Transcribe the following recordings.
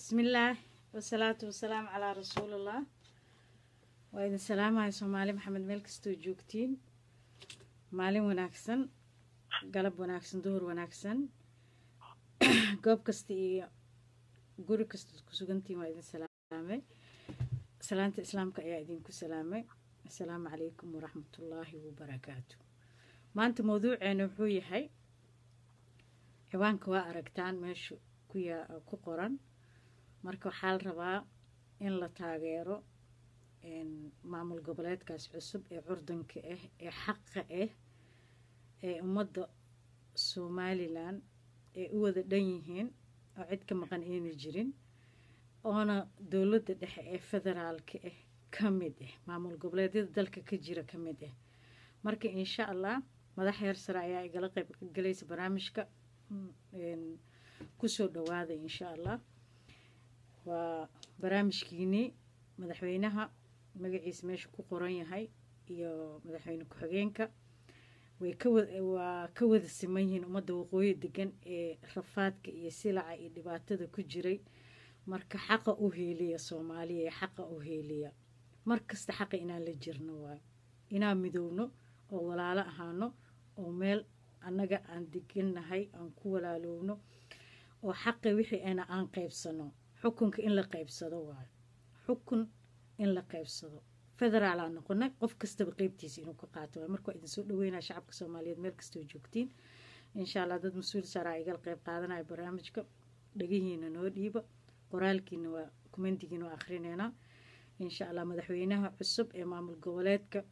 bismillaah wasalaatu wasalaamu calaa rasuulillah waa idin salaamaya soomaali maxamed meel kastoo joogtiin maalin wanaagsan galab wanaagsan duhur wanaagsan goob kasta iyo guri kastaad ku sugantiin waa idin salaamay salaanta islaamka ayaa idinku salaamay assalaamu calaykum waraxmatullaahi wabarakaatu maanta mawduuceena wuxuu yahay ciwaanka waa aragtaan meesha ku qoran marka waxaa la rabaa in la taageero maamul goboleedkaas cusub ee curdanka ah ee xaqa ah ee ummadda somalilan ay u wada dhan yihiin oo cid ka maqan ayna jirin oona dowladda dhexe ee federaalka ah ka mid ah maamul goboleedyada dalka ka jira ka mid ah marka insha allah madax heer sare ayaa igala qayb galaysa barnaamijka kusoo dhawaada insha allah waa barnaamijkiinii madaxweynaha magaciisa meesha ku qoran yahay iyo madaxweyne ku-xigeenka way kawaa ka wada siman yihiin ummadda waqooyi degan ee rafaadka iyo silaca iyo dhibaatada ku jiray marka xaqa u heeliya soomaaliya ee xaqa u heeliya mar kasta xaqa inaan la jirno waayo inaan midowno oo walaalo ahaano oo meel annaga aan degannahay aan ku walaalowno oo xaqi wixii ana aan qaybsano xukunka in la qaybsado waayo xukun in la qaybsado federaalaa noqonay qof kastaba qeybtiisa inuu ka qaato waay marka waa idinsoo dhaweynaya shacabka soomaaliyeed meel kastoo joogtiin insha allah dad mas-uul saaraa igala qeyb qaadanaya barnaamijka dhegihiina noo dhiiba qoraalkiina waa kumentigiina waa akhrineynaa insha allah madaxweynaha cusub ee maamul goboleedka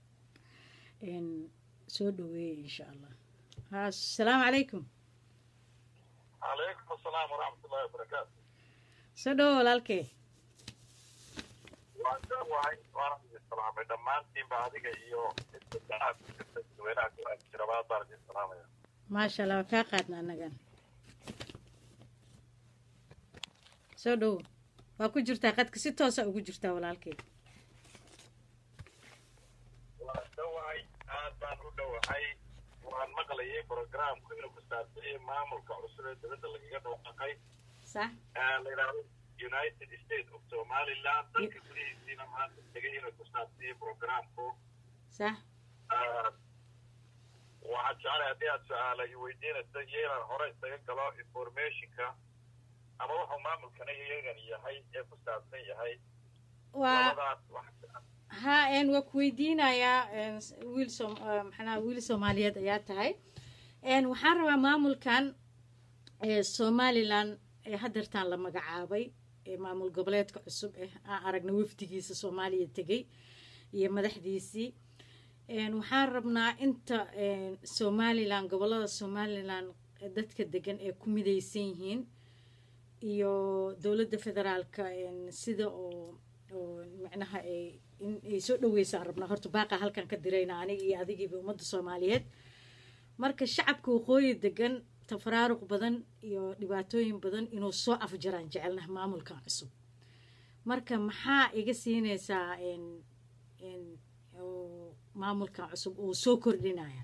soo dhaweeyay insha allah asalaamu calaykum calaykum asalaam waraxmatullahi wabarakaatu soo dhawo walaalkee waan ka wahay waana idin salaamay dhammaantiinba adiga iyo dadweynaha ku ag jira baad baan idin salaamaya maasha allah waa kaa qaadna annagan soo dhawo waa ku jirtaa qadka si toosa ugu jirtaa walaalkee waan ka wahay aad baan u dhowahay waan maqlayay programku inuu ku saabsanyay maamulka cusub ee dowladda lagaga dhawaaqay sax la yidhaahdo united states of somaliland dalka gudihiisiina maanta tegay inuu ku saabsanyay programku sax waxaad jeclay haddii aad su-aala i weydiinaysa iyo inaan hore isaga galo informationka ama wuxuu maamulkana iyagan yahay ee ku saabsan yahay waa labadaas wax ha n waa ku weydiinayaa wiil som maxanaa wiil soomaaliyeed ayaa tahay waxaan rabaa maamulkan somalilan ee hadeertaan la magacaabay ee maamul goboleedka cusub eh aan aragna wafdigiisa soomaaliya tegey iyo madaxdiisii waxaan rabnaa inta somalilan gobolada somalilan dadka degan ee ku midaysan yihiin iyo dowladda federaalka sida oo oo macnaha ay in ay soo dhaweysaan rabnaa horta baaqa halkan ka dirayna aniga iyo adigiiba ummadda soomaaliyeed marka shacabka waqooyi degan tafaraaruq badan iyo dhibaatooyin badan inuu soo afjaraan jecelnaha maamulkan cusub marka maxaa iga siinaysaa maamulkan cusub uu soo kordhinaya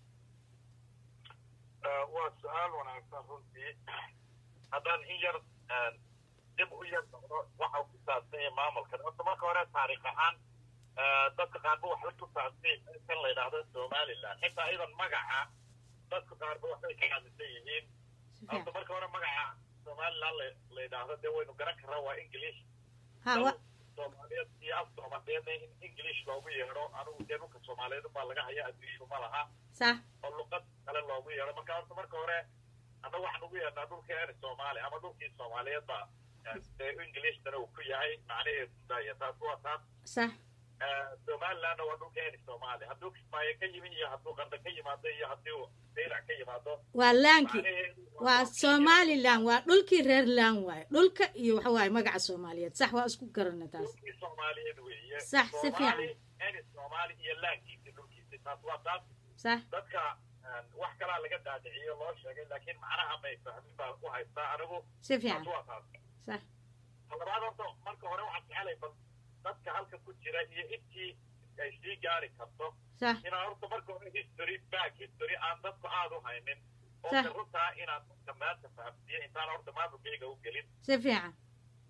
waa su-aal wanaagsan runtii haddaan in yar dib u yar noqdo waxa ku saabsan yahay maamulkan horta marka hore taariikh ahaan dadka qaarba waxba ku saabsan kan la yidhaahdo somaliland xitaa idan magaca dadka qaarba waxbay ka caadisan yihiin horta marka hore magaca somaliland la yidhaahdo dee waynu garan karraa waa english ha wa soomaaliyeed iyo af soomaaliyeedna in english loogu yeedho anigu dee dhulka soomaaliyeed baa laga haya adduunyadu ma laha sax oo luqad kale loogu yeedho marka horta marka hore anna waxaan ugu yeedhnaa dhulka eer soomaali ama dhulkii soomaaliyeed ba dee englishna uu ku yahay macnaheedu daya taas waa taas sax somalilandna waa dhulka eer soomaali hadduu kismaayo ka yimin iyo hadduu qanda ka yimaado iyo haddii uu daylac ka yimaado waa laanki macnaheedu waa somalilan waa dhulkii reer laan waaye dhulka iyo waxa waaye magaca soomaaliyeed sax waa isku garana taas dhulkii soomaaliyeed weeye Sax, si fiican. eer soomaali iyo laankiisi dhulkiisi taas waa taas sax dadka wax kalaa laga daadiciyo loo sheegay laakiin macnaha may fahmin baa ku haystaa anigu si fiican taas waa taas sax labaad horta marka hore waxaan jecelay bal dadka halka ku jira iyo intii ay sii gaari karto sax inaan horta marka hore history back history aan dadku aad u haynin oo Sax. runtaa inaan dadka maanta fahamsiiyo intaan horta maamulkayga u gelin si fiican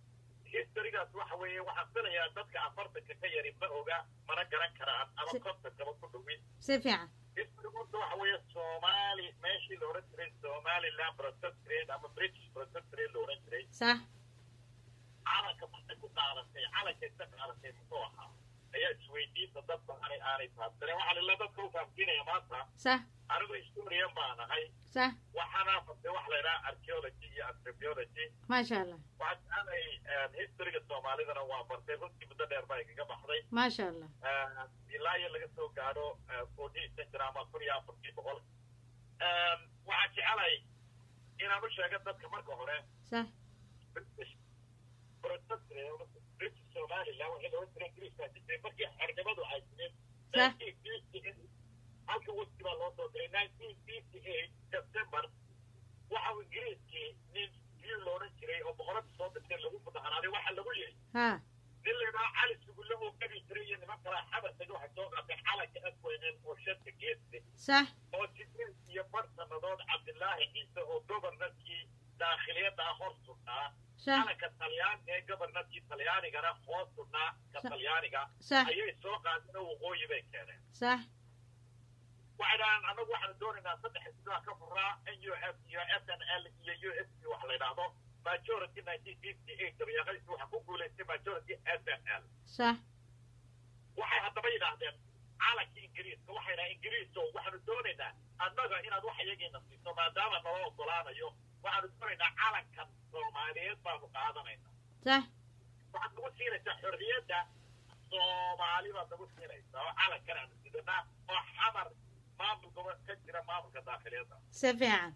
historygaas waxa weeye waxaan filayaa dadka afartanka ka yari ma oga mana garan karaan ama Si- kontonkaba ku dhowin si fiican historygoodta waxa weeye soomaali meeshii la odhan jiray somaliland protectorate ama british protectorate la odhan jiray sax calanka markay ku qaadatay calanka inta qaadatay muxuu ahaa ayaa isweydiinta dad badanay aanay fahamsanen waxaan ila dadka u fahamsiinaya maanta sax anigu historian baan ahay sax waxaana fastay wax la yidhaha archaeology iyo anthropology maasha allah waxaan jeclay historyga soomaalidana waa bartay runtii muddo dheer baa igaga baxday maasha allah ilaa iyo laga soo gaadho fourteen century ama kun iyo afartii boqol waxaan jecelay inaan u sheego dadka marka hore sax british protectorate british somaliland waxay looga jiray ingiriiska jiray markii xornimadu ay jireen Sah. 1958 halka waqti baa loo soo diray 1958 september waxa uu ingiriiskii nin view loodhan jiray oo boqorada soo dirtay lagu mudaharaaday waxa lagu yidhi ha nin la yidhaha cali sugulle oo gabi jiray iyo niman kale xabartagi waxay soo qaatay calanka afweyneen oo shadka geeste sax oo sideed iyo bar sannadood cabdilaahi ciise oo gobornarkii daakhiliyadda ah hor sugnaa sax calanka talyaan ee gobornarkii talyaanigana hoos sugnaa ka Sa- talyaaniga sax ayay soo qaadeen oo waqooyi bay keeneen sax waxay dhahaan annagu waxaanu doonaynaa saddex sidaa ka furaa n u f iyo s n l iyo u s p wax la yidhaahdo majority nineteen fifty eight dabayaaqadiisi waxaa ku guulaystay majority s n l sax waxay haddaba yidhaahdeen calanka ingiriiska waxay dhahaan ingiriiso waxaanu doonaynaa annaga inaad wax iyagiina siiso maadaama nala ogolaanayo waxaanu doonaynaa calankan soomaaliyeed baanu qaadanayna sax waxaad nagu siinaysaa xorriyadda soomaali baad nagu siinaysaa oo calankan aanu sidanaa oo xamar maamulka ka jira maamulka daakhiliyadda si fiican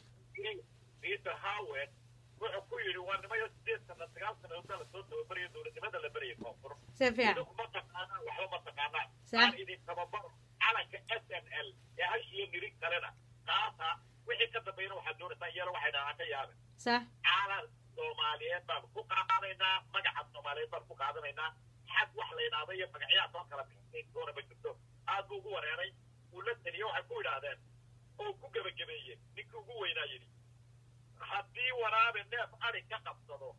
peter howard wuxuu ku yidhi waa nimayo sideed sana sagaal sanadood la soo tababarayo dowladnimada la barayay koonfur si fiican idinku ma taqaanaan waxba ma taqaanaan Sax. aan idin tababaro calanka s n l ee hash iyo nirig kalena qaata wixii ka dambeeyana waxaad doonaysaa iyana waxay dhahaan ka yaaben sax calan soomaaliyeed baan ku qaadanaynaa magaca soomaaliyeed baan ku qaadanaynaa xag wax la yidhaahdo iyo magacyaha soo kala bixisay doona ma jirto aad buu ugu wareeray uu la teliye waxay ku yidhaahdeen oo ku gebagabeeyeen ninkii ugu weynaa yidhi haddii waraabe neef ari ka qabsado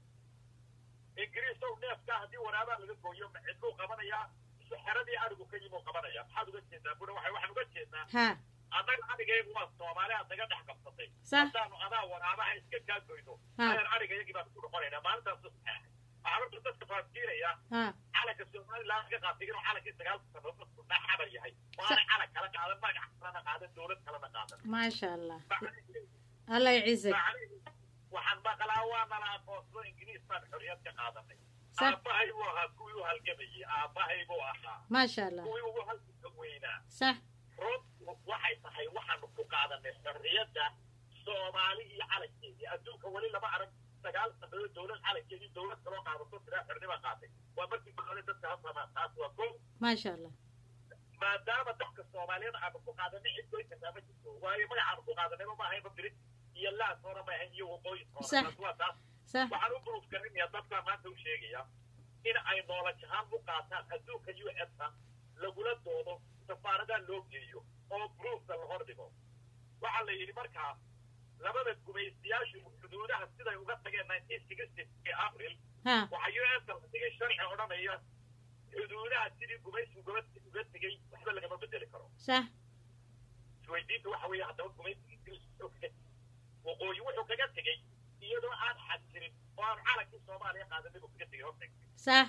ingiriis ow neefkaa haddii waraabaa laga gooyo cidluu qabanayaa isu xeradii arigu ka yimuu qabanaya maxaad uga jeedaa buna waxay waxaan uga jeednaa ha annaga arigaygu waa soomaali aad naga dhex qabsatay sax haddaanu adaa waraabaha iska kaa goyno Ha. ayaan ariga iyagii baan ku noqonaynaa maalintaasu saxeexay waxaa horta dadka fahamsiinaya ha calanka somaliland laga qaatay inuu calankii sagaalka sannadood sunnaa xabar yahay oo aanay calan kala qaadan magac kalena qaadan dowlad kalena qaadan maasha allah macnihiisu allah yciisek macnihiisu waxaan maqlaa waa nala aqoonsado ingiriis baan xorriyad ka qaadanay Sax. aabbahay buu ahaa kuwii u halgamayey aabbahay buu ahaa maasha allah kuwii ugu halganka weynaa sax runtu waxay tahay waxaanu ku qaadanay xorriyadda soomaali iyo calankeedii adduunka weli lama arag sagaal sannadood dowlad calankeedii dowlad kaloo qaadato sidaa xornima qaatay waa markii boqole dadka hasamaa taas waa kow maasha allah maadaama dadka soomaaliyeed aanu ku qaadanay cid goyn kartaa ma jirto waayo magacaanu ku qaadanayba ma ahaynba birid iyo laas hore ma ahayn iyo waqooyi hore Sax. taas waa taas sax waxaan u buruuf garanayaa dadkaa maanta u sheegaya in ay noolash ahaan u qaataan adduunka u s-a lagula doodo safaaradaa loo geeyo oo bruufka la hor dhigo waxaa la yidhi markaa labada gumaystayaashu xuduudaha siday uga tageen nineteen sixty ee april ha waxaa u s la dhigay sharci odhanaya xuduudaha sidii gumaysi uga uga tegey waxba lagama bedeli karo sax isweydiinta waxa weeye haddaba gumaysiga ingiriis wuxuu kaga waqooyi wuxuu kaga tegey iyadoo aan xad jirin oo aan calankii soomaaliya qaadanin buu kaga tegey horta sax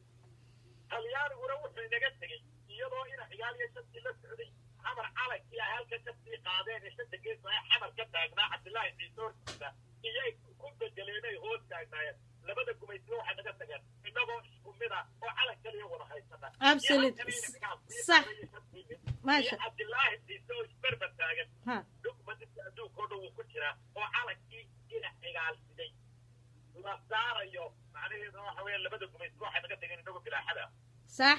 talyaaniguna wuxuu inaga tegey iyadoo ina ciyaal iyo shantii la socday xamar calankii ay halka ka sii qaadeen ee shanta gees ay xamar ka taagnaa cabdillaahi ciise hortiisa iyay ku bedeleenay hoos taagnaayeen labada gumaysiba waxay naga tageen innagoo isku mid ah oo calan kaliya wada haysana Absolute. Sax. maasha cabdillaahi ciise oo isberber taagan ha dhugmadinta adduunkao dhan wuu ku jiraa oo calankii ina cigaalsiday la saarayo macnaheedu waxa weeye labada gumaysiba waxay naga tageen innagoo bilaaxada sax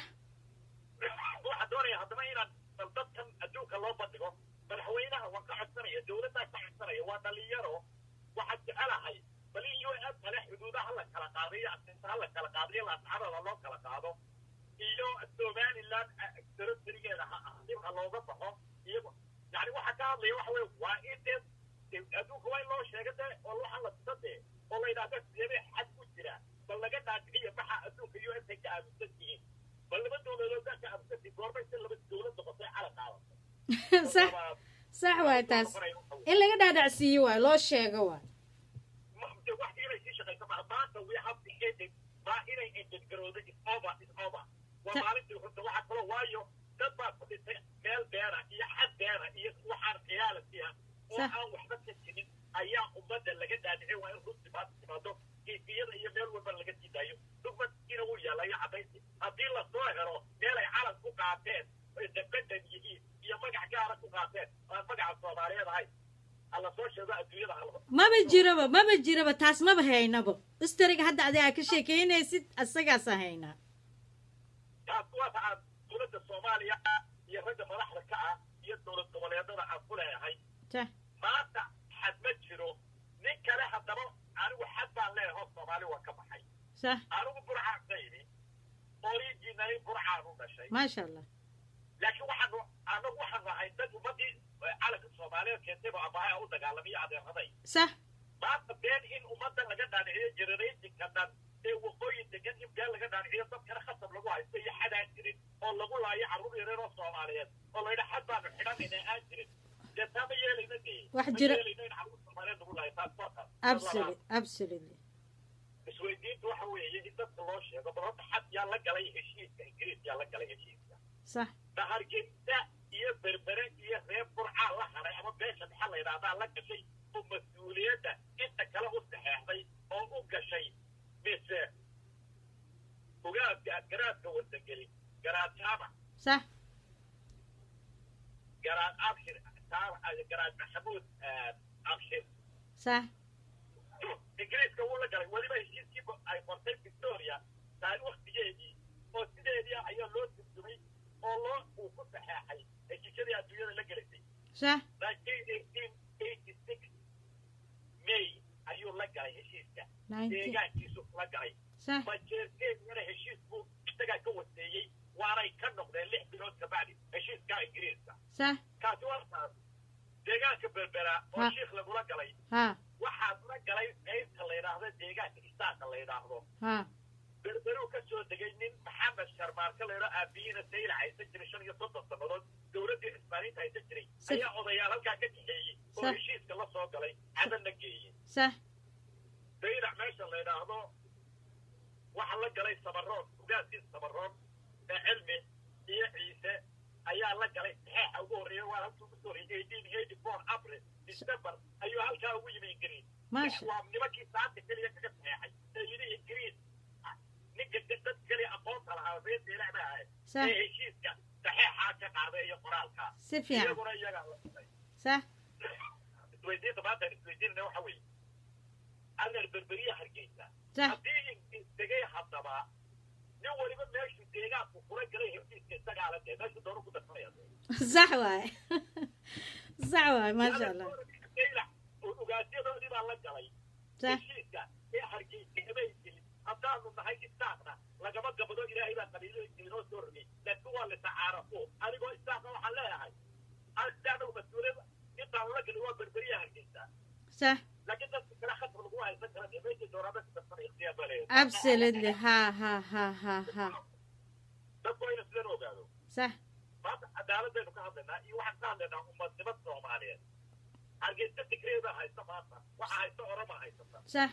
waxaa doonaya haddaba inaan bal dadkan adduunka loo bandhigo madaxweynaha waan ka codsanaya dowladdaa ka codsanaya waa dhalinyaro waxaad jecelahay bal in u s kale xuduudaha la kala qaadayo asinta ha la kala qaadayo laasxabada loo kala qaado iyo somaliland darasarigeeda ha ah dib ha looga baxo iyago yani waxaa ka hadlaya waxa weye waa in dee adduunka waa in loo sheega de oo waxaan la tusa dee oo la yidhahda sidee xad ku jira bal laga dhaadhiciya maxaa adduunka u s ay ka aaminsan yihiin bal laba dowladood baa ka aaminsan yihiin goormay si laba dowlad noqotay calan qaadatay sax sax waay taas in laga dhaadhacsiiyo waay loo sheego waay wax inay sii shaqayso maa maanta we have to end it maa inay ended garoodo is over is over waa maalintii runta waxa kaloo waayo dad baa ku dhintay meel beera iyo xad beera iyo waxaan khiyaalati ah oo aan waxba ka jirin ayaa ummadda laga dhaadhicin waa in runti maanta timaado kiifiyada iyo meel walba laga sii daayo dugmadkiina wuu yaalayo caddaynti haddii lasoo helo meel ay calan ku qaateen independent yihiin iyo magac gaara ku qaateen aan magaca soomaaliyeed ahayn alla soo sheego adduunyada halba maba jiraba maba jiraba taas maba haynabo istoriga hadda adi aa ka sheekeynaysid asagaasa haynaa taas waata aan dowladda soomaaliya iyo ragga madaxda ka ah iyo dowlad goboleedada aan ku leeyahay sax maanta xad ma jiro nin kale haddaba anigu xad baan leeyahay oo soomaali waa ka baxay sax anigu burcaan sayni originally burcaan u dhashay maasha allah laakiin waxaanu anagu waxaan nahay dad ummadii calanka soomaaliyeed keentayba abahay u dagaalamiyo adeeraday sax maanta been in ummadda laga dhaadhiciyo generationka dhan ee waqooyi degan in been laga dhaadhiciyo dadkana khasab lagu haysto iyo xadaan jirin oo lagu laayo carruur yareer oo soomaaliyeed oo la yidha xad baanu xidhanayna aan jirin dee taa ma yeelayna dee Wax ma jira- yeelayna in carruur soomaaliyeed lagu laayo taas waa taas absolutely absolutely isweydiintu waxa weeye in dadka loo sheego bal horta xad yaa la galay heshiiska ingiriis yaa la galay heshiiska sax dahargeysa iyo berbere iyo reer burcaa la haray ama beesha dhexe la yidhaahdaa la gashay oo mas-uuliyadda inta kale u saxeexday oo u gashay mise ogaadka garaadka wadageli garaad jaamac sax garaad abshir jaamac garaad maxamuud abshir sax ingiriiska wuu la galay weliba heshiiskii ay qortay victoria taari waktigeedii oo sideedii ayaa loo turjumay oo loo uu ku saxeexay heshiisyadii adduunyada la gelaysay sax 1986 may ayuu la galay heshiiska nineteen deegaankiisu la galay sax majeerteedana heshiis buu isagaa ka waseeyey waanay ka noqdeen lix bilood kabacdi heshiiska ingiriiska sax kaasi waa taas deegaanka berbera oo Ha. shiikh lagula galay ha waxaad la galay qaybta la yidhaahdo deegaanka istaaqa la yidhaahdo ha berberuu ka soo degay nin maxamed sharmaarka la yidhao aabiyiina sayla haysan jiray shan iyo soddon sannadood dowladdii cismaaniinta haysan jiray Si- ayaa odayaal halkaa ka kaxeeyey oo Sa- heshiiska la soo galay cadanna geeyey sax saylac meesha la yidhaahdo waxa la galay samaroon ugaadkii samaroon ee cilmi iyo ciise ayaa la galay saxeexa ugu horreeya waa halkii ugu soo horreeyay eighteen eighty four april december ayuu halkaa ugu yimi ingiriis maasha waa nimankii saanta keliya kaga saxeexay ee yidhi ingiriis ninka dad keliya aqoonta lahaa reer saylac baa ahayd sax ee heshiiska saxeexaa ka qaaday iyo qoraalkaa si fiican iyaguna iyagaa la dhintay sax isweydiinta maanta isweydiinana waxa weeye adeer berberiya hargeysa sax haddii ingiriis tegay haddaba nin weliba meeshuu deegaanku kula galay heshiiska isagaa la dee meeshuu doonu ku darsanaya sax waay sax waay maasha allah saylac oo ugaasyadoodii baa la galay sax heshiiska ee hargeysa amay gelin haddaanu nahay istaaqna lagama gabado ilaahay baa qabiilooyinka inoo soo rogay laakiin waa litacaarafo anigoo istaaqna waxaan leeyahay istaaqna mas-uuliyad intaan la gelin waa berberiya hargeysa sax laakiin dadka kale khatar lagu haysan kara dee meesha dooraada ka darsanay ikhtiyaar baa leeyahay absolutely ha ha ha ha ha dadku waa ina sidan ogaado sax maanta cadaaladaynu ka hadlaynaa iyo waxaan ka hadlaynaa ummadnimo soomaaliyeed hargeysa digreeda haysta maanta waxa haysta orama haysata sax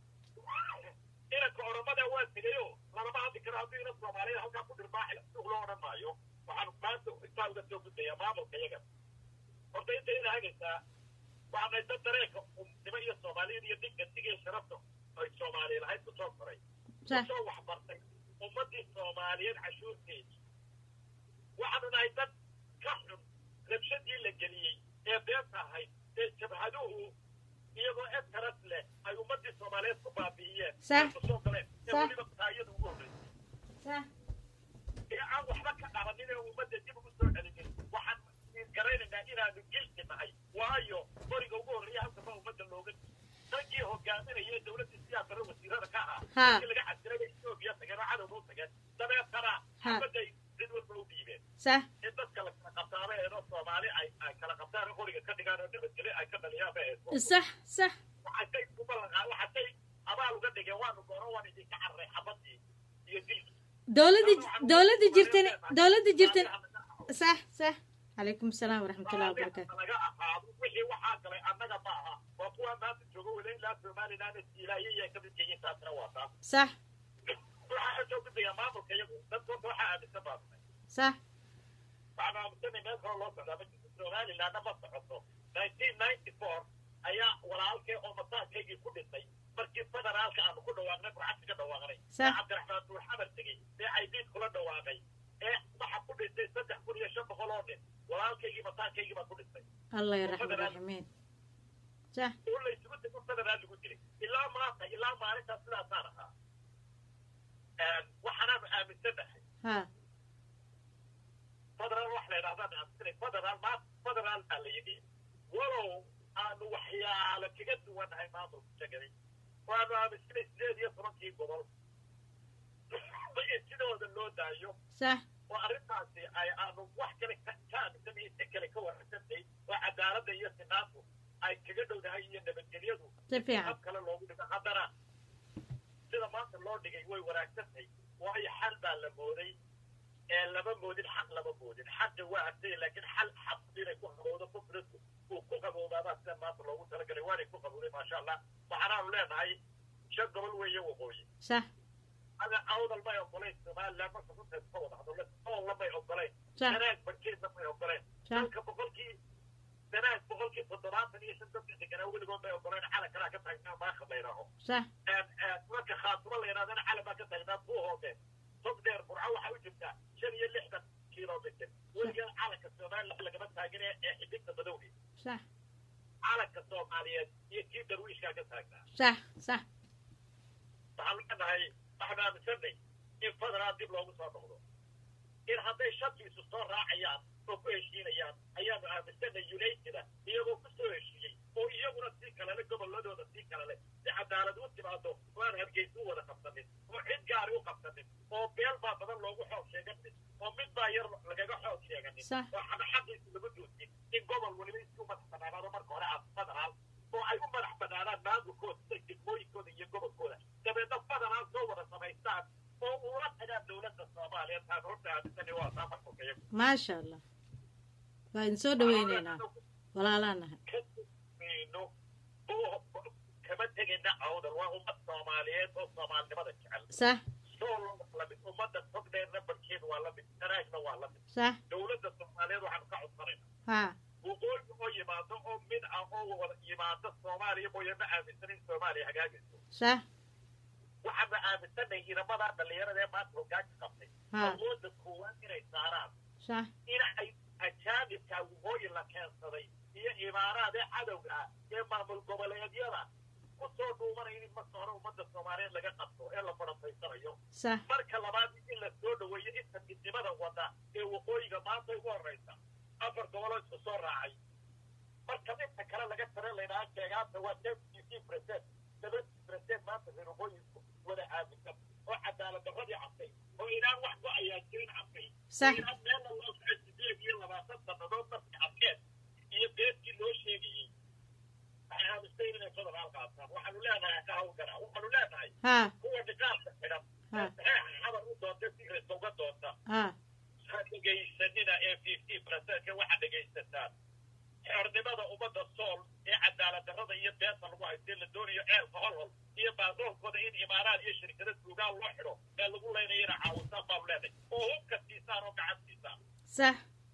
inanka oromada waa tegayo lalama hadli karo hadduu inan soomaaliyeed halkaa ku dhirbaaxi suuq loo odhan maayo waxaan maanta intaa uga soo gudbayaa maamulka iyaga horta inta ina hagaysaa waxaan haysta dareenka umnimo iyo soomaaliyad iyo dingantiga iyo sharafta ay soomaaliya lahayd ku soo koray sax kusoo waxbartay ummaddii soomaaliyeed cashuurteedii waxaanu nahay dad ka xun rabshadii la geliyey ee beenta ahayd ee jabhaduhu iyagoo eskaras leh ay ummaddii soomaaliyeed ku baabi'iyeen Sax. ay kusoo galeen ee Sax. weliba taayada ugu horreysay sax ee aan waxba ka qabanin ee ummadda dib ugu soo celinin waxaan garaynaynaa inaanu gilti nahay waayo qoriga ugu horreeya halka ba ummadda looga raggii hogaaminaya ee dowladda siyaasara wasiirada ka ahaa Ha. markii laga xasiray bay etoobiya tageen oo cadowga u tageen dabeetana Ha. xabaday cid walba u dhiibeen sax in dadka la kala qabtaaba eedoo soomaali ay ay kala qabtaan oo qoriga ka dhigaan oo nabadgelyo ay ka dhaliyaan ba eedo sax sax waxatay ku ballanqaa waxatay abaal uga dhigeen waanu gooro waan idinka carray xabadii iyo dilkii dowladda dowladda jirtan dowladda jirtan sax sax calaykum asalaam waraxmatullahi wabarakaatu naga ahaado wixii waxaa galay annaga ma aha waa kuwa maanta jooga weli ilaa somaliland ilaahiya ka mid yihiin taasna waa taas sax waxaa ka soo gudbaya maamulka iyagu dadka horta waxaa aaminsan baasnay sax waxaan aaminsanay meel kale loo socdaa ma jirto somalilandna ma socoto nineteen ninety four ayaa walaalkee oo masaaskaygii ku dhintay markii federaalka aanu ku dhawaaqnay burcadka ka dhawaaqnay Sax. ee cabdiraxmaan duuxamar tegey ee caydiid kula dhawaaqay ee waxa ku dhintay saddex kun iyo shan boqol oo nin walaalkaygii masaaskaygii baa ku dhintay allah yaraxma raximiin sax oo la isugu tego federaal lagu dilay ilaa maanta ilaa maalintaas sidaasaan ahaa waxaanaanu aaminsanahay ha federaal wax la yidhahdaan aaminsanay federaal ma federaal baa la yidhi walow aanu waxyaalo kaga duwanahay maamulka jagaday waanu aaminsanay sideed iyo tobankii gobol in sidooda loo daayo sax oo arrintaasi ay aanu wax kale ka ka aaminsanay si kale ka warransantay oo cadaaladda iyo sinaantu ay kaga dhowdahay iyo nabadgelyadu si fiican hab kale loogu dhigo haddana sida maanta loo dhigay way wanaagsantahay waayo xal baa la mooday ee lama moodin xaq lama moodin xaqa waa artay laakiin xal xaq inay ku qabowdo kufridu uu ku qaboobaabaa sida maanta loogu talagalay waanay ku qabowday maasha allah waxaanaanu leenahay shan gobol weeye waqooyi sax ada awdal may ogolayn somaliland marka runteed ka wada hadlo oolla may ogolayn sax sanaag barkeedna may ogolayn sax dalka boqolkii sanaag boqolkii toddobaatan iyo shan dadka deganaa weligood may ogolayn calan kalaa ka taagnaa maakad la yidhaaho sax marka khaatuma la yidhahdana calan baa ka taagnaa buu hoodeen tog dheer burco waxaa u jirtaa shan iyo lixdan kilomitr weligeed calanka somaliland lagama taagin ee ee xiddigta madowgi sax calanka soomaaliyeed iyo kii darwiishkaa ka taagnaa sax sax waxaan leenahay waxaan aaminsanay in federaal dib loogu soo noqdo in hadday shantiisu soo raacayaan oo ku heshiinayaan ayaanu aaminsanay uniteda iyagoo ku soo heshiiyey oo iyaguna sii kalele gobolladooda sii kalele si cadaalad u timaado oo aan hargeysa u wada qabsanin oo cid gaari u qabsanin oo beel baa badan loogu xoog sheeganin oo mid baa yar lagaga xoog sheeganin Sax. oo xaba xaqiisa lagu joojin in gobol weliba isku madax banaanaado marka hore aad federaal oo ay u madax banaanaan maamulkooda sida degmooyinkooda iyo gobolkooda dabeedna federaal soo wada samaystaan oo uula tagaan dowladda soomaaliya taan horta aaminsani waa taa markulka iyagu maasha allah waa idin soo dhaweyneynaa walaalaan nahay ka mayno oo kama tegayna awdal waa ummad soomaaliyeed oo soomaalinimada jecel sax sool lamid ummadda togdheerna barkeed waa lamid sanaagna waa lamid sax dowladda soomaaliyeed waxaanu ka codsanayna ha waqooyi oo yimaado oo mid ah oo wada yimaado soomaaliya mooye ma aaminsan in soomaaliya hagaagayso sax waxaana aaminsanay inamadaa dhallinyarada ee maanta hoggaanka qabtay ha awoodda koowaad inay saaraan sax in ay ajaanibka waqooyi la keensaday iyo imaaraad ee cadowga ah ee maamul goboleedyada ku soo dhuumanaya in marka hore ummadda soomaaliyeed laga qabto ee la farafaysanayo sax marka labaad in la soo dhoweeyo inta midnimada wada ee waqooyiga maanta ugu horraysa afar goboloo isku soo raacay marka inta kale laga tare laydhaha sheegaanta waa seventy percent seventy percent maanta reer waqooyisku wada aaminsan oo cadaalad darradii cabtay oo inaan wax go ayaa jirin cabtay sax inaan meelna loo socon sideed iyo labaatan sannadood markii cabkeen iyo beedkii loo sheegayey waxay aaminsan inay federaal qaataan waxaanu leenahay ka hawlgara waxaanu leenahay ha kuwa niqaabka xidhan ha saxeexa xabar u doonta sigresa uga doonta ha ha dhegaysanina ee fifty percentka waxaa dhegaysataan xornimada ummadda sool ee cadaalad darrada iyo beenta lagu haystee la doonayo ceelka holhol iyo baadoolkooda in imaaraad iyo shirkada suugaan loo xidho ee lagu leynayana caawintaan baanu leenahay oo hubka siisaan oo gacan siisaan sax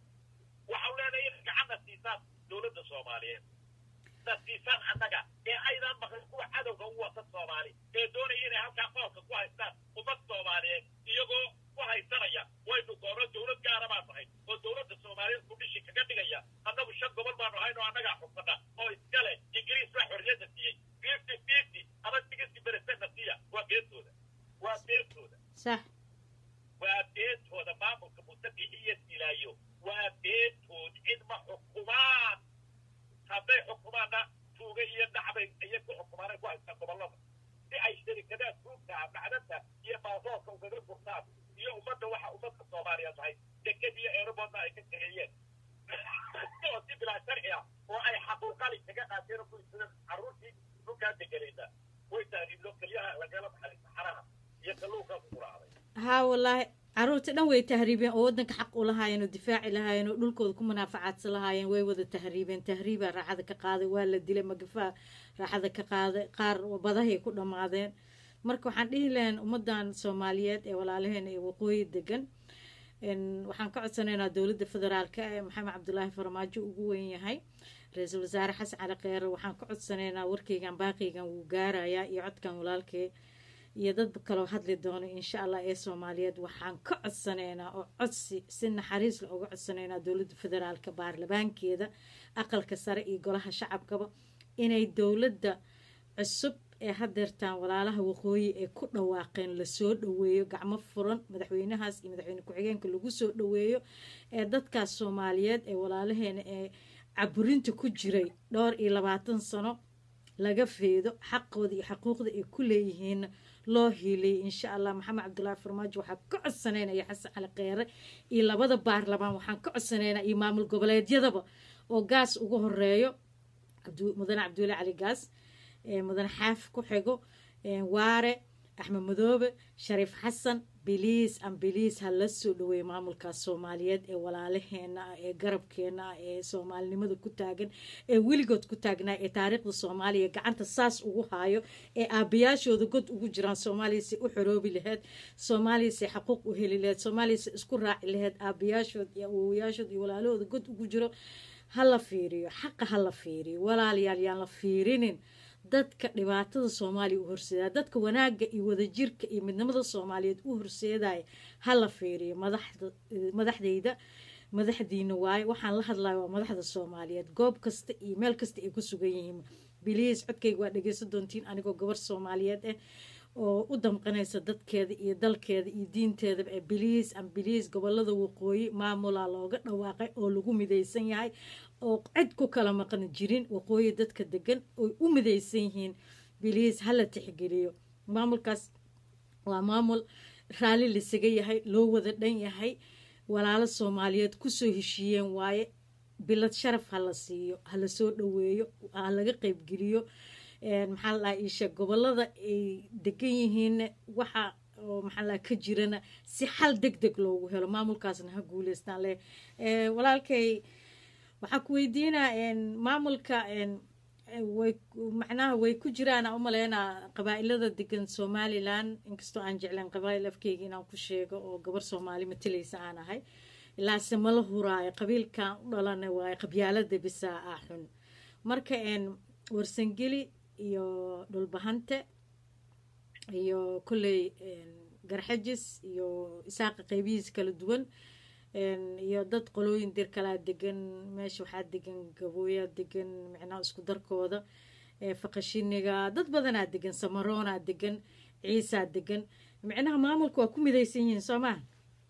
waxau leenahay in gacanna siisaan dowladda soomaaliyeed na siisaan annaga ee aydaan maqlin kuwa cadowga u wata soomaali ee doonaya inay halkaa qoolka ku haystaan ummad soomaaliyeed iyagoo ku haysanaya waynu goono dowlad gaara baan nahay oo dowladda soomaaliyeed kudhishi kaga dhigaya annagu shan gobol baanu hayn oo annagaa xugsana oo iskale ingiriis baa xorriyadda siiyey fifty fifty ama sixty percentna siiya waa beentooda waa beentooda sax waa beentooda maamulka mustaqici iyo silaayo waa beentood cid ma xukumaan hadday xukumaanna tuuga iyo dhacbay ayay ku xukumaanay ku haystaan gobollada si ay sharikadaha tuugta macdanta iyo baasoorka ugaga gurtaan iyo ummadda waxa ummadka soomaaliyeed tahay deked iyo eeraboodna ay ka kareeyeen oo si bilaa sharci ah oo ay xaquuqali kaga qaateen oo ku isadeen carruurtii dhulkaa deganaysa way taariiblo keliya haa wallaahi caruurta dhan way tahriibeen oo waddanka xaq u lahaayeen oo difaaci lahaayeen oo dhulkooda ku munaafacaadsan lahaayeen way wada tahriibeen tahriibaa raaxada ka qaaday waa la dilay magafaa raaxada ka qaaday qaar badahay ku dhammaadeen marka waxaan dhihi lahayn ummadan soomaaliyeed ee walaalaheena ee waqooyi degan waxaan ka codsanaynaa dowladda federaalka ee maxamed cabdulaahi farmaajo ugu weyn yahay ra-iisul wasaare xasan cali kheyre waxaan ka codsanaynaa warkeygan baaqiygan wuu gaarayaa iyo codkan walaalkee iyo dad kaloo hadli doono insha allah ee soomaaliyeed waxaan ka codsanaynaa oo codsi si naxariis la uga codsanaynaa dowladda federaalka baarlamaankeeda aqalka sare iyo golaha shacabkaba inay dowladda cusub ee hadeertaan walaalaha waqooyi ee ku dhawaaqeen lasoo dhaweeyo gacmo furan madaxweynahaas iyo madaxweyne ku-xigeenka lagu soo dhaweeyo ee dadkaas soomaaliyeed ee walaalaheena ee caburinta ku jiray dhowr iyo labaatan sano laga feedo xaqooda iyo xaquuqda ay ku leeyihiin loo hiiliyay insha allah maxamed cabdulaahi farmaajo waxaa ka codsanaynaya xasan cali kheyre iyo labada baarlamaan waxaan ka codsanaynaa iyo maamul goboleedyadaba oo gaas ugu horeeyo mudane cabdulle cali gaas mudane xaaf ku xigo waare axmed madoobe shariif xasan biliis an biliis ha la soo dhaweeye maamulkaas soomaaliyeed ee walaalaheena ah ee garabkeena ah ee soomaalinimada ku taagan ee weligood ku taagnaa ee taariikhda soomaaliya gacanta saas ugu haayo ee aabayaashooda god ugu jiraan soomaaliya si u xoroobi laheyd soomaaliya si xaquuq u heli laheyd soomaaliya si isku raaci laheyd aabayaashood iyo awowayaashood iyo walaalahooda god ugu jiro ha la fiiriyo xaqa ha la fiiriyo walaalayaal yaan la fiirinin dadka dhibaatada soomaaliya u horseedaya dadka wanaagga iyo wadajirka iyo midnimada soomaaliyeed u horseedaya ha la fiiriyo madaxdayda madaxdiina waaye waxaan la hadlaya waa madaxda soomaaliyeed goob kasta iyo meel kasta ay ku sugan yihiin biliis codkayga waa dhegeysan doontiin anigoo gabar soomaaliyeed ah oo u damqanaysa dadkeeda iyo dalkeeda iyo diinteedaba ee biliis an biliis gobolada waqooyi maamulaa looga dhawaaqay oo lagu midaysan yahay oo cid ku kala maqan jirin waqooyi dadka degan oy u midaysan yihiin biliis hala tixgeliyo maamulkaas waa maamul raalli lasaga yahay loo wada dhan yahay walaalo soomaaliyeed kusoo heshiiyeen waaye bilad sharaf ha la siiyo ha la soo dhaweeyo ha laga qeybgeliyo maxaa la dhaha isha gobolada ay degan yihiin waxa oo maxaa la ka jirana si xal deg deg loogu helo maamulkaasna ha guuleystaan le walaalkay waxaa ku weydiinaa maamulka way macnaha way ku jiraan aan umaleynaa qabaa-ilada degan somalilan inkastoo aan jecleen qabaa'il afkeyga inaan ku sheego oo gabar soomaali matalaysa aan ahay ilaase mala huraayo qabiilkan u dhalana waayo qabyaalada bisaa ah xun marka warsangeli iyo dhulbahante iyo kolley garxajis iyo isaaqa qeybihiis kala duwan iyo dad qolooyin dir kalaa degan meesha waxaa degan gabooyaa degan micnaha isku darkooda faqashiniga dad badanaa degan samaroonaa degan ciisaa degan micnaha maamulka waa ku midaysan yihiin soo maha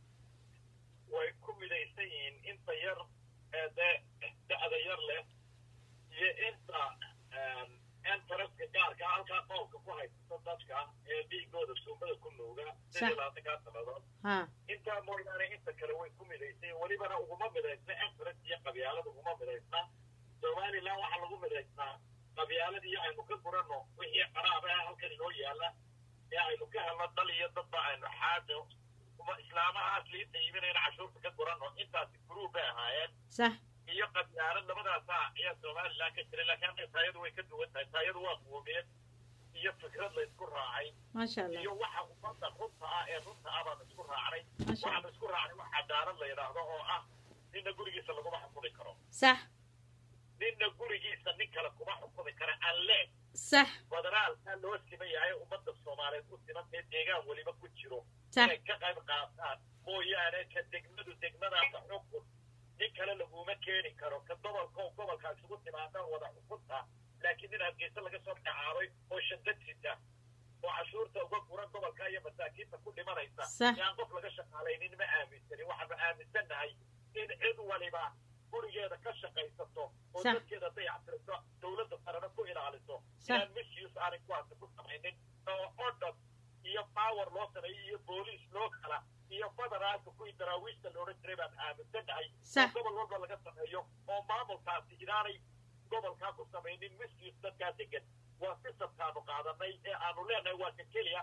way ku midaysan yihiin inta yar ee dee da-da yar leh iyo inta entaraska gaarka halkaa qoolka ku haysta dadka ee dhiigooda suumada ku nuuga sidii laatankaa sanadood intaa mooyaane inta kale way ku midaysay welibana uguma midaysna entaras iyo qabyaalada uguma midaysna somalilan waxaa lagu midaysnaa qabyaaladii aynu ka guranno wixii qaraaba ah halkan inoo yaala ee aynu ka helno dal iyo dadba aynu xaajo uma islaamahaas liinta iibinayna cashuurta ka guranno intaasi guruub bay ahaayeen sax iyo qabyaalad labadaasa ayaa somalilan ka jiray laakiin hadda taayadu way ka duwan tahay taayadu waa quumeed iyo fikrad la isku raacay maasha allah iyo waxa ummadda runta ah ee runta ah baanu isku raacnay maasha waxaanu isku raacnay wax cadaalad la yidhaahdo oo ah ninna gurigiisa laguma xukumi karo sax ninna gurigiisa nin kale kuma xukumi kara alle sax federaalka loo siman yahay ummadda soomaaliyeed u simantee deegaan weliba ku jiro sax inay ka qayb qaataan mooyaane ka degmadu degmadaasa xukun nin kale laguma keeni karo ka gobolka oo gobolkaa isugu timaadaan wada xukunta laakiin nin hargeysa laga soo magacaabay oo shandad sita oo cashuurta uga guran gobolka iyo masaakiinta ku dhimanaysa Sax. yaan qof laga shaqaalaynin ma aaminsanin waxaanu aaminsannahay in cid waliba gurigeeda ka shaqaysato oo Sax. dadkeeda dayactirto dowladda sarena ku ilaaliso Sax. inaan misuse aanay kuwaasi ku samaynin oo odhan iyo power loo sameeyo iyo booliis loo kala iyo federaalka kuwii daraawiishta loodhan jiray baan aaminsannahay Sax. oo gobol walba laga sameeyo oo maamulkaasi inaanay gobolkaa ku samaynin misuse dadkaa degan waa sisabkaanu qaadanay ee aanu leenahay waa ka keliya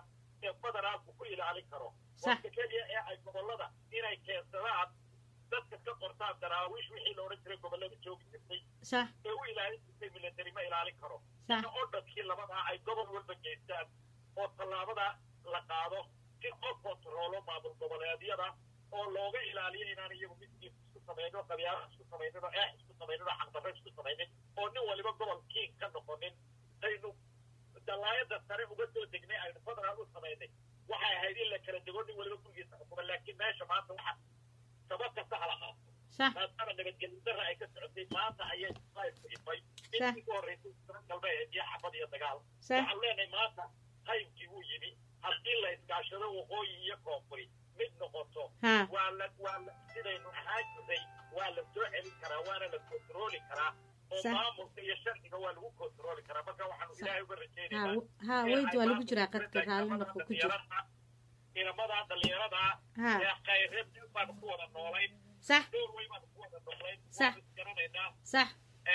ee federaalku ku ilaalin karo Sax. waqti keliya ee ay gobollada inay keensadaan dadka ka qortaan daraawiish wixii la odhan jiray gobollada joogi jirtay sax ee u ilaalin jirtay military ma ilaalin karo sax in odhadkii labadaa ay gobol walba geystaan oo tallaabada la qaado si loo kontaroolo maamul goboleedyada oo looga ilaaliyo inaan iyagu midkiis isku samayno qabyaalo isku samaynin oo eex isku samaynin oo xaqdarro isku samaynin oo nin waliba gobol kiin ka noqonin aynu dalaayada sare uga soo degnay aynu federaal u samaynay waxay ahayd in la kala dego nin waliba gurigiisa xukuma laakiin meesha maanta waxa sabab kasta hala qaato sax maadaama nabadgelyo darra ay ka socotay maanta ayay isku ifay Sax. intii ugu horreysay sano galbeed iyo xabad iyo dagaal sax waxaan leenahay maanta qaybkii wuu yimi haddii la iskaashado waqooyi iyo koonfuri mid noqoto ha waa la waa la sidaynu ahaan jirnay waa la soo celin karaa waana la kontrooli karaa oo Sax. maamulka iyo sharciga waa lagu kontrooli karaa marka waxaanu Sax. ilaahay uga ha rajaynaynaa w- ha weyd waa lagu jiraa qadka raalli noqo ku jir inamadaa dhalinyarada ha ee khayreed baanu ku wada noolayn sax door way baanu ku wada noolayn Sax. waanu isgaranaynaa sax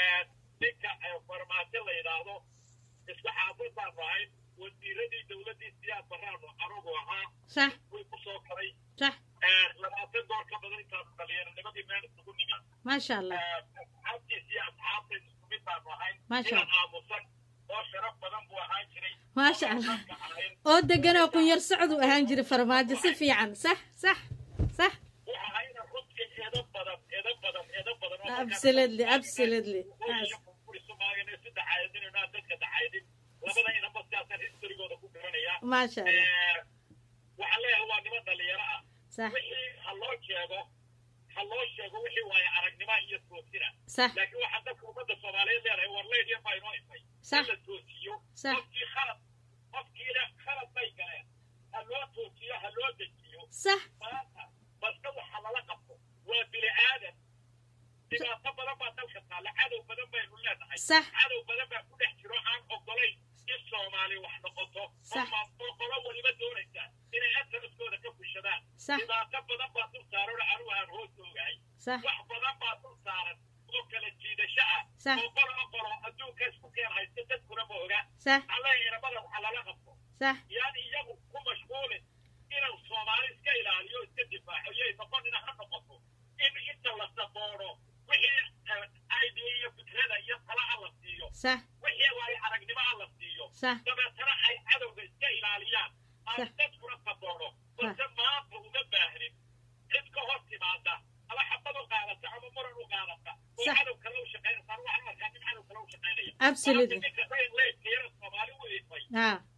ninka farmaajo la yidhaahdo isku xaafid baanu ahayn wasiiradii dowladdii siyaad baraanu anugu ahaa sax way ku soo koray sax labaatan door ka badan intaanu dhalinyaranimadii meel isugu nimid maasha allah asxaabtiis iyo asxaabtayd isku mid baanu ahayn Maasha inaan aamusan oo sharaf badan buu ahaan jiray maasha allah Dadka ahayn oo degan oo kunyar socod u ahaan jiray farmaajo si fiican sax sax sax waxa ahayna runtii eedo badan eedo badan eedo badan oo markaa- absolutely absolutely Waqooyi iyo koonfur isu maagana isu dacaayadinayno aan dadka dacaayadin labada inaba sidaasaan historigooda ku garanaya maasha allah waxaan leeyahay waa niman dhalinyaro ah sax wixii ha loo sheego ha loo sheego wixii waaye aragnima iyo toosina sax laakiin waxaa dadka ummadda soomaaliyeed leedahay war leydya baa inoo ifay Sax. in la toosiyo Sax. qofkii khalad qofkiina khalad bay galeen ha loo toosiyo ha loo dejiyo sax maanta balse waxa lala qabto waa bini aadan dhibaato badan baa dalka taalla cadow badan baynu leenahay sax cadow badan baa ku dhex jiro aan ogolayn in soomaali wax noqoto Sax. oo oo qolo waliba doonaysa inay asaraskooda ka fushadaan sax dhibaato badan baa dul saaran oo anigu aan hoos oogahay sax wax badan baa dul saaran oo kala jiidasho ah Sax. oo qolo o qolo adduunka isku keen haysta dadkuna ma oga sax alle inamada waxa lala qabto sax yaan iyagu ku mashquulin inuu soomaali iska ilaaliyo iska difaaco yay noqonina ha noqoto in inta la saboono wixii idea iyo fikrada iyo talaha la siiyo sax wixii waayo aragnimoha la siiyo sax dabeetana ay cadowga iska ilaaliyaan aan Sax. dadkuna saboono balse maanta uma baahnin cid ka hor timaada ama xabad u qaadata ama muran u qaadata oo Sax. cadow kale u shaqeynaysa anu waxaan arkaa nin cadow kale u shaqeynaya Absolutely. Maanta ninka rayn leydka yara soomaali u ifay ha